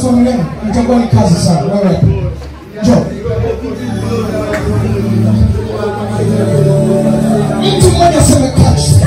familiani itakuwa ni kazi sana wewe njoo mtu mmoja aseme catch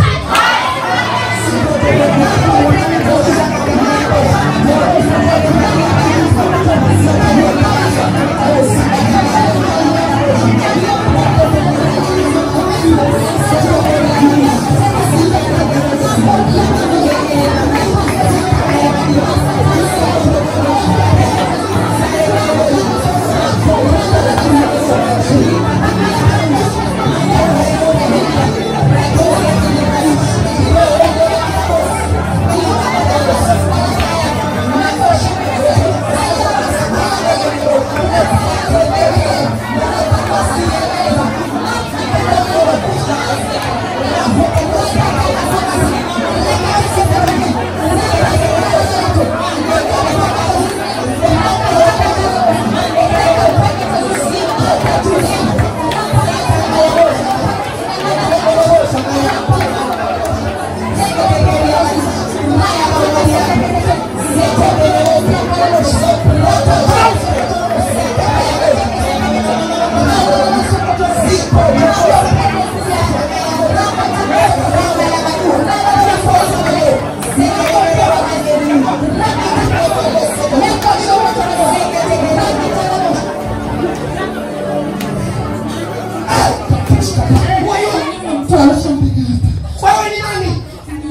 wewe ni nani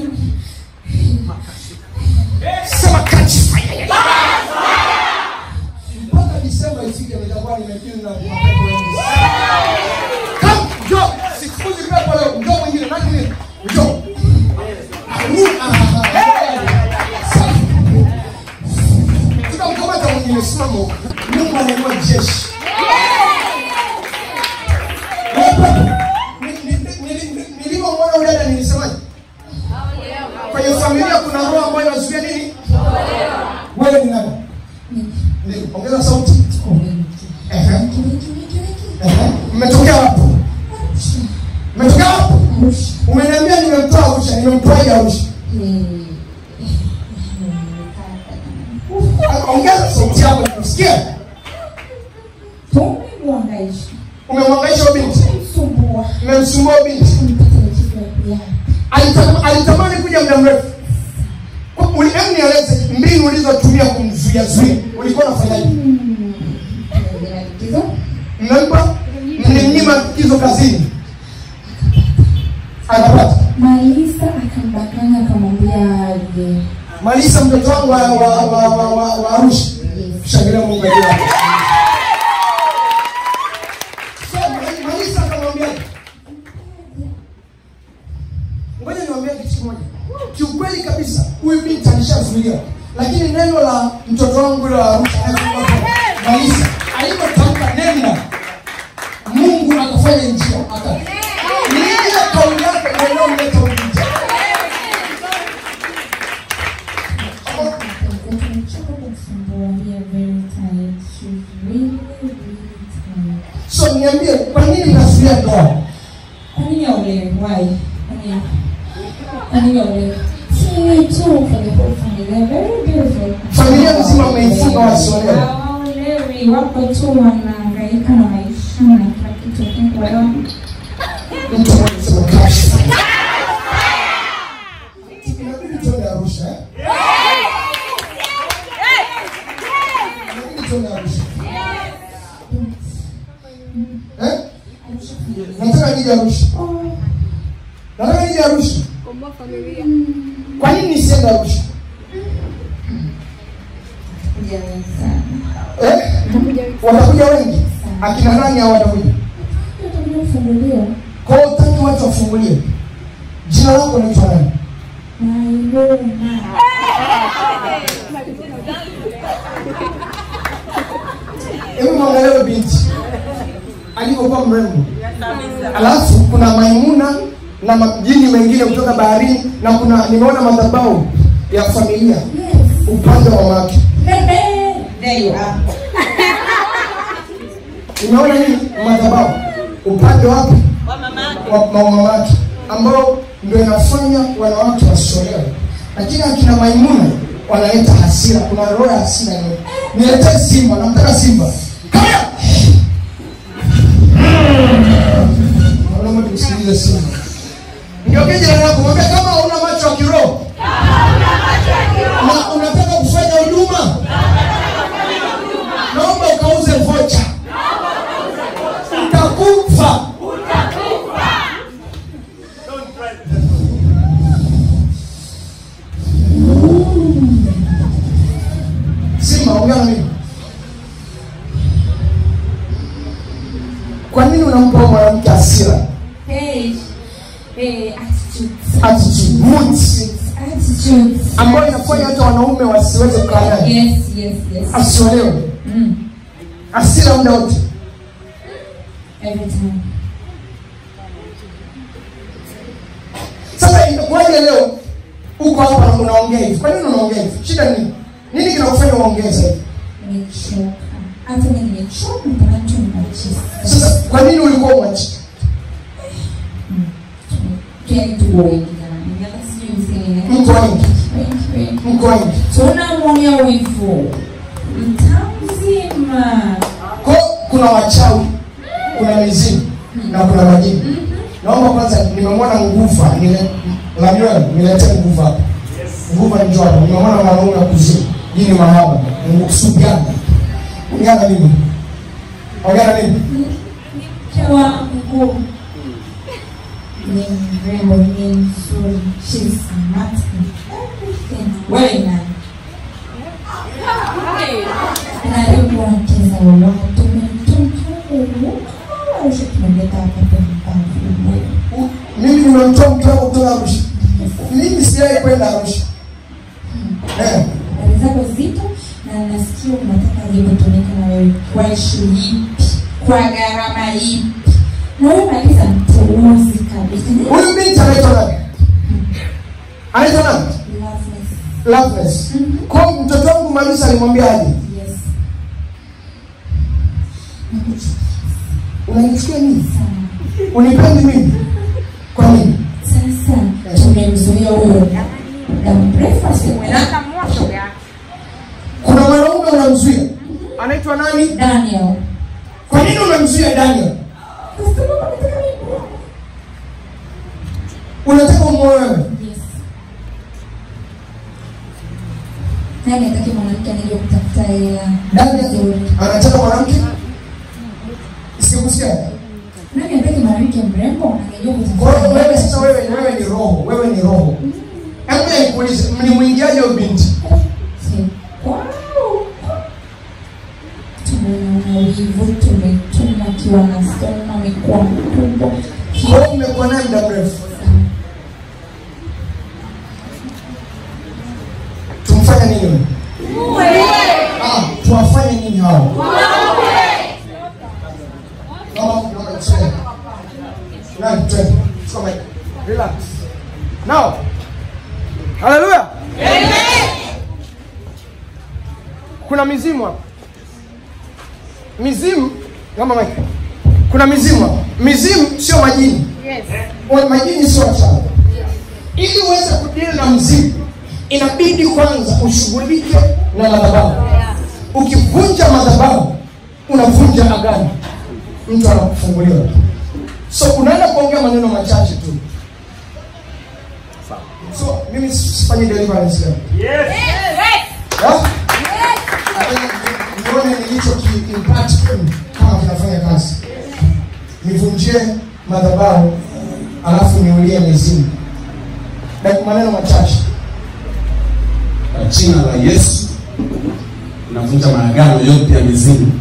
sema catch fire mpaka Disemba ifike nitakuwa nimekili na mapepo mengi Come, njoo sikuzi pepo leo njoo mwingine nani ni njoo Amu, ah, safi. tunamkamata mwingine simama huko. Mungu anainua jeshi Wewe pepo, ni- ni- ni- ni- ni- nilivyomwona yule dada nilisemaje kwenye familia kuna roho ambayo inazuia nini wewe ni nani Ndio, ongeza sauti Ehe. Ehe. mmetokea wapi mmetokea wapi umeniambia nimemtoa arusha nimemtoaje arusha ongeza sauti yako nikusikia umemwangaisha huyo binti umemsumbua huyo binti Alitam- alitamani kuja muda mrefu Kwa- uli- hebu nieleze mbinu ulizotumia kumzuia zuia ulikuwa unafanyaje mmempa mlimnyima hizo kazini akapata Malisa akambakana akamwambia aje. malisa mtoto wangu wa, wa, wa, wa, wa, wa arusha shangilia mungu aliye hapa. So, Ma- malisa akamwambia ngoja niwaambie kitu kimoja kiukweli kabisa huyu binti alishazuiliwa lakini neno la mtoto wangu yule wa arusha malisa alipotamka nenda mungu akafanya njia aka ni ile kauli yake ndio inayomleta huyu binti Tumechoka kusumbua. We are very tired. She's really, really tired. so niambie kwa nini mnazuia ndoa Kwa nini aolewe? Why? Kwa nini? Kwa nini aolewe? Si wewe tu for the whole family. They're very beautiful. Familia nzima wameifunga wasiolewe. Hawaolewi, wako tu wanahangaika na maisha na kila kitu. I think whatever. mtu mmoja sema cash inabidi tuende arusha eh? inabidi tuende arusha eh? nataka nije arusha nataka nije arusha kwa nini nisiende arusha Jamii sana. eh? watakuja wengi akina nani hao watakuja Tutakuja kufunguliwa. kwa hiyo utaki watu wafungulie jina lako naitwa nani Mailuna. hebu mwangalia huyo binti alivyokuwa mrembo alafu kuna maimuna na majini mengine kutoka baharini na kuna nimeona madhabahu ya familia Yes. upande wa mamake Bebe. There you are. nimeona nini madhabahu upande wapi wa wa mamake ambao ndio inafanya wanawake wasiolewe lakini akina maimuna wanaleta hasira kuna roho ya hasira ile niletee simba namtaka simba Come here. Naomba tumsikilize simba ngeuke jirani yako mwambie kama una macho ya kiroho na unataka kufanya huduma naomba ukauze vocha utakufa simba ongea na mimi kwa nini unampa huyo mwanamke hasira Hey, hey, attitudes. attitude moods Attitudes. ambayo inafanya hata wanaume wasiweze kukaa naye Yes, yes, yes. asiolewe Mm. hasira muda wote Every time. sasa inakuwaje leo uko hapa na unaongea hivi kwa nini unaongea hivi shida ni nini nini kinakufanya uongee sasa hivi? Nimechoka. Hata mimi nimechoka mpaka tu ninachisa. sasa kwa nini ulikuwa mwachi Yaani tu wengi jamani. Hata sijui niseme. mko wengi Wengi, wengi. mko wengi tunamwonea wivu mtaa mzima ko kuna wachawi kuna mizimu na kuna majini naomba kwanza nimemwona nguva nile lamuel niletee nguva hapa nguva njoo hapa nimemwona mwanaume wa kuzimu jini mahaba subiana ongea na mimi ongea na mimi mke wangu ni mrembo ni mzuri she's smart in everything wewe ni nani karibu wacheza watu mtumtumaushi tumeleta hapa kwenye mpango mimi nimemtoa mke wangu kutoka arusha mimi sijai kwenda arusha eh. habari zako zito na nasikia unataka lipotumika na wewe kwa ishu ipi kwa gharama ipi na wewe maliza mpuuzi kabisa huyu binti anaitwa nani anaitwa nani Loveless. Loveless. Mhm. kwa mtoto wangu malisa alimwambia aje Yes. Nakuchukia unanichukia nini sana. unipendi mimi kwa nini Sasa tumemzuia huyo muda mrefu asikwenda. kuna mwanaume unamzuia anaitwa nani Daniel. kwa nini unamzuia daniel Kwa sababu anataka mimi. unataka umwoe wewe Yes. Nani hataki mwanamke anajua kutafuta hela daniel nzuri? anataka mwanamke sikusikia Nani hataki mwanamke mrembo anajua kwa kutafuta hiyo wewe hela? sasa wewe wewe ni roho wewe ni roho hebu nikuulize mlimwingiaje huyo binti Si- Wow. Tumeona wivu, tumetuma akiwa na stona amekuwa mkubwa. kwa hiyo mmekuwa naye muda mrefu tumfanye nini ah tuwafanye nini hao Naomba- naomba tuseme. Nani, twende. Chukua mic. Relax. Now. Hallelujah. Kuna mizimu hapa. Mizimu, kama mic. Kuna mizimu hapa. Mizimu sio majini. Wa- Majini sio wachawi. Ili uweze kudili na mzimu, inabidi kwanza ushughulike na madhabahu. Ukivunja madhabahu, unavunja agano mtu anakufunguliwa so unaenda kuongea maneno machache tu so mimi sifanyi deliverance leo Yeah? nione nilicho ki impact kwenu kama kinafanya kazi nivunjie madhabahu alafu niulie mizimu Dakika maneno machache Kwa jina la Yesu navunja maagano yote ya mizimu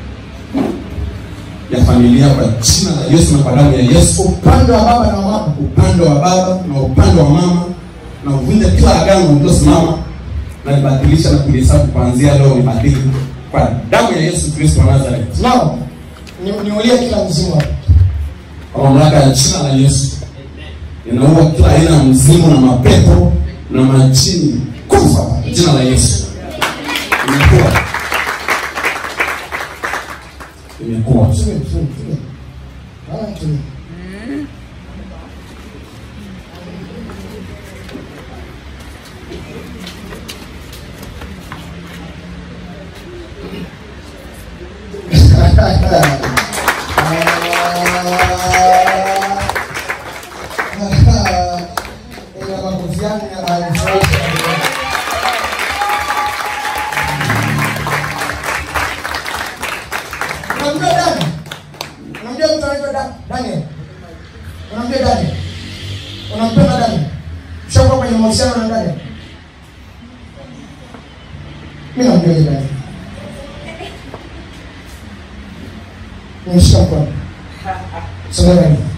ya familia kwa jina la Yesu na kwa damu ya Yesu, upande wa baba na wa mama upande wa baba na upande wa mama, na uvunja kila agano lilosimama na libadilisha na kulihesabu kuanzia leo nibadili kwa damu ya Yesu Kristo wa Nazareth, nao ni- niulie kila mzimu hapa kwa mamlaka ya jina la Yesu ninaua kila aina ya mzimu na mapepo na majini, kufa kwa jina la Yesu. Imekuwa imekuwa Tulie, tulie, tulie. Ah, tulie. Ila makofi yangu yananifurahisha. Unamjua Dani? Unamjua mtu anaitwa Da- Daniel? Unamjua Daniel? Unampenda Daniel? Ushakuwa kwenye mahusiano na Daniel? Mimi namjua yule Daniel. Nimeshika mkono. Sogea karibu.